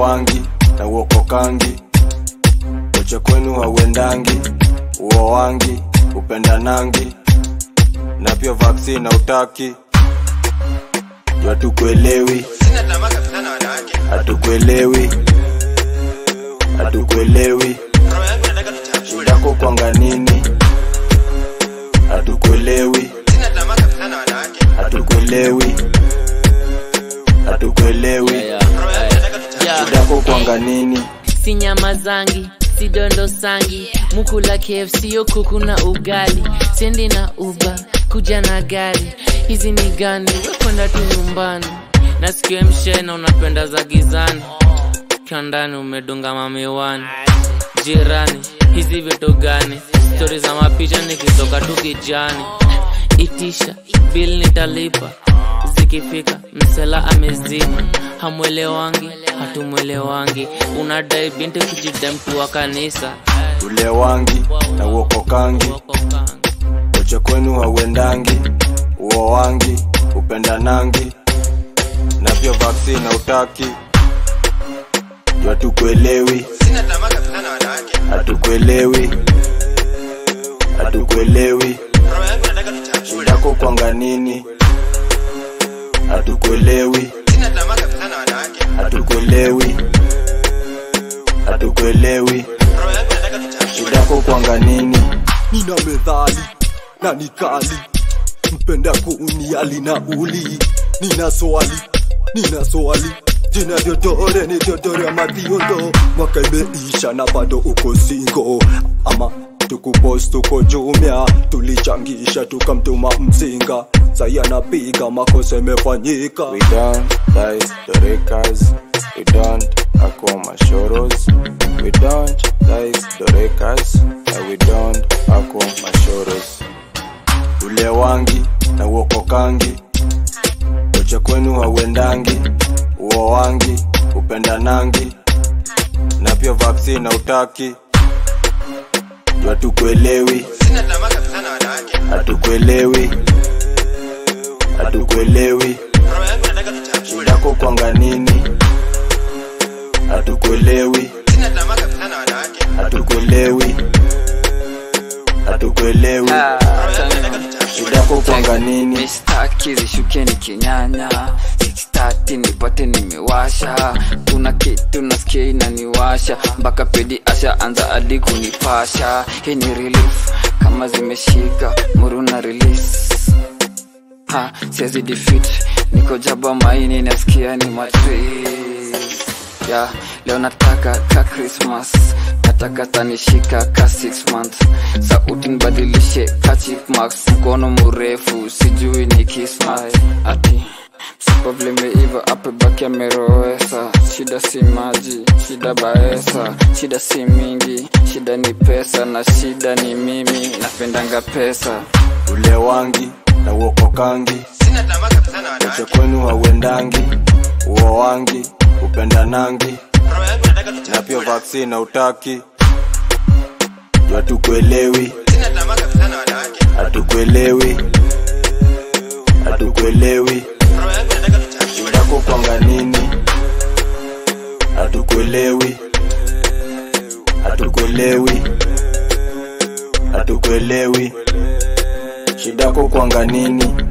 ulewangi na uokokangi koche kwenu hauendangi uowangi upendanangi na pia vaksini na utaki hatukuelewi Sina tamaa kabisa na wanawake. hatukuelewi hatukuelewi Roho yangu inataka tuchafue. shidako kwanga nini hatukuelewi Sina tamaa kabisa na wanawake. hatukuelewi hatukuelewi Yeah, Roho yangu inataka tuchafue. yeah. shidako kwanga nini si nyama zangi si dondo sangi mukula kfc yo kuku na ugali sendi na uba kuja na gari hizi ni gani wekwenda tu nyumbani nasikia mshena unapenda za gizani kiandani umedunga mamiwani jirani hizi vitu gani stori za mapicha nikitoka tu kijani itisha bil nitalipa zikifika msela amezima hamwelewangi hatumwelewangi unadai binti kujida mtu wa kanisa ulewangi na uokokangi koche kwenu hauendangi uowangi upendanangi na pia vaksini na utaki hatukuelewi Sina tamaa kabisa na wanawake. hatukuelewi hatukuelewi Roho yangu inataka tuchafue. shidako kwanga nini hatukuelewi Sina tamaa kabisa na wanawake. hatukuelewi hatukuelewi Roho yangu inataka tuchafue. shidako kwanga nini nina medhali na nikali mpenda kuuniali na uli nina swali nina swali jina vyodore ni vyodore ama viondo mwaka imeisha na bado uko singo ama tukupos tuko jumia tulichangisha tukamtuma mzinga sai anapiga makosa imefanyika We don't dice the rekas. We don't ako mashoros. We don't dice the rekas. And we don't ako mashoros. Ulewangi na uokokangi. Koche kwenu hauendangi. Uowangi, upendanangi. Na pia vaksini na utaki. Hatukuelewi, Sina tamaa kabisa na wanawake. hatukuelewi, hatukuelewi. Roho yangu inataka tuchafue. shidako kwanga nini hatukuelewi Sina tamaa kabisa na wanawake. hatukuelewi hatukuelewi Roho yangu inataka tuchafue. shidako kwanga nini mistaki zishukeni kinyanya sitati nipate nimewasha kuna kitu nasikia inaniwasha mpaka pedi asha anza hadi kunipasha hii ni relief kama zimeshika muruna release ha siwezi defeat niko jaba maini nasikia ni matrix ya leo nataka ka christmas nataka tanishika ka 6 months sauti nibadilishe ka chipmax mkono mrefu sijui ni kismai ati Sipo vlimeiva ape baki amerowesa shida si maji shida baesa shida si mingi shida ni pesa na shida ni mimi napendanga pesa ulewangi na uokokangi Sina tamaa kabisa na koche wanawake. kwenu hauendangi uowangi upendanangi Roho yangu inataka na pia tuchafue. vaksini na utaki hatukuelewi Sina tamaa kabisa na wanawake. hatukuelewi hatukuelewi Roho yangu inataka tuchafue. shidako kwanga nini hatukuelewi hatukuelewi hatukuelewi shidako kwanga nini